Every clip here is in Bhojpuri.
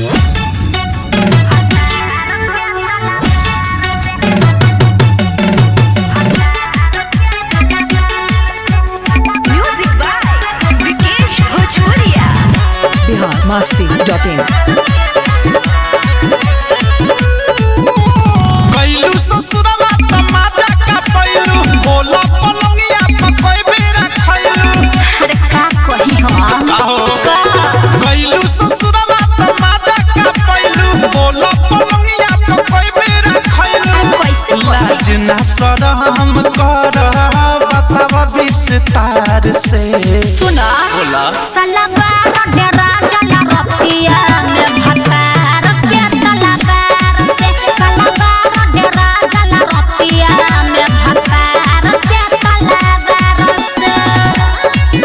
Music by Vikesh Bhojpuria. Bihar मस्ती डॉट इन कैलू ससुरवा तमाजा का पैलू बोला पलंगिया पकोई बेरा खैलू अरे का कही हम आहो कैलू ससुरवा तमाजा का पैलू बोला पलंगिया पकोई बेरा खैलू कैसे लाज ना शरम कर बतावा विस्तार से सुना बोला सलवार डेरा जला रतिया में भतार के तलवार से सलवार डेरा जला रतिया में भतार के तलवार से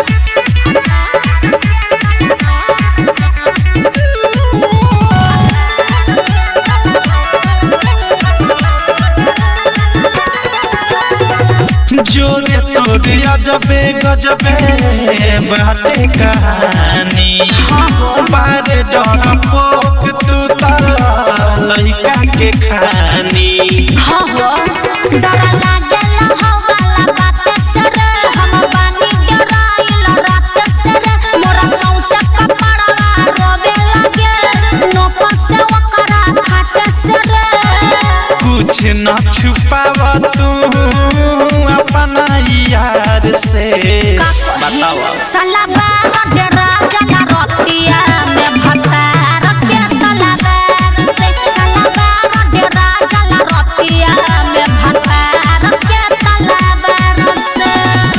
जोरे तोरे अजबे गजबे बाटे कहानी बारे डर पोक तू त लइका के खानी हो हो डर लागेला हवाला बात से रे हम बानी डराइल रात से रे मोरा सौसे कपड़वा रोवे लागे नो पसे ओकरा खाटे से रे कुछ न छुपाव तू अपना यार से बतावा सलवार डेरा जला रतिया में भतार के तलवार से सलवार डेरा जला रतिया में भतार के तलवार से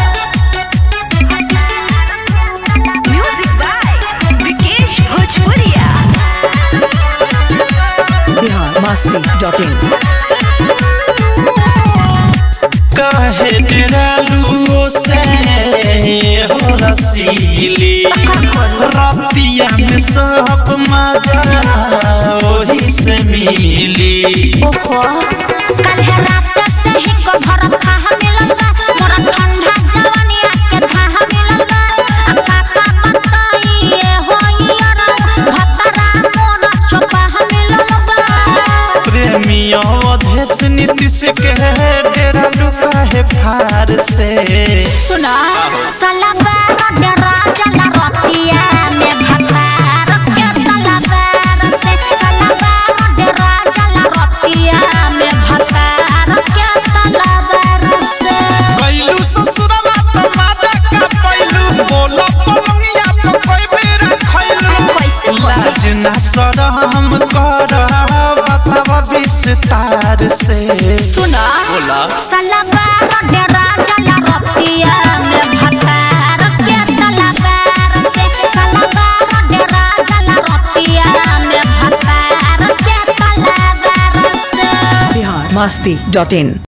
म्यूजिक बाय विकेश भोजपुरिया बिहार मस्ती डॉट इन कहे डरालू से हो रसीली रतिया में सब मजा वही से मिली ओहो कल है रात से ही को भर खाह मिलल बा मोरा ठंडा जवानिया के खाह मिलल बा आ काका बताई ये होई अरौ भतरा मोरा चोपाह मिलल बा प्रेमी अवधेश नीतीश के डेरा लुका है फार से सुना सलवार डेरा जला रतिया में भतार के तलवार से सलवार डेरा जला रतिया में भतार के तलवार से कैलू ससुरवा तमाजा का पैलू बोला पलंगिया पकोई बेरा खैलू कैसे लाज ना शरम कर बतावा विस्तार से सुना बोला सलवार डेरा जला रतिया में भतार के तलवार से सलवार डेरा जला रतिया में भतार के तलवार से बिहार मस्ती डॉट इन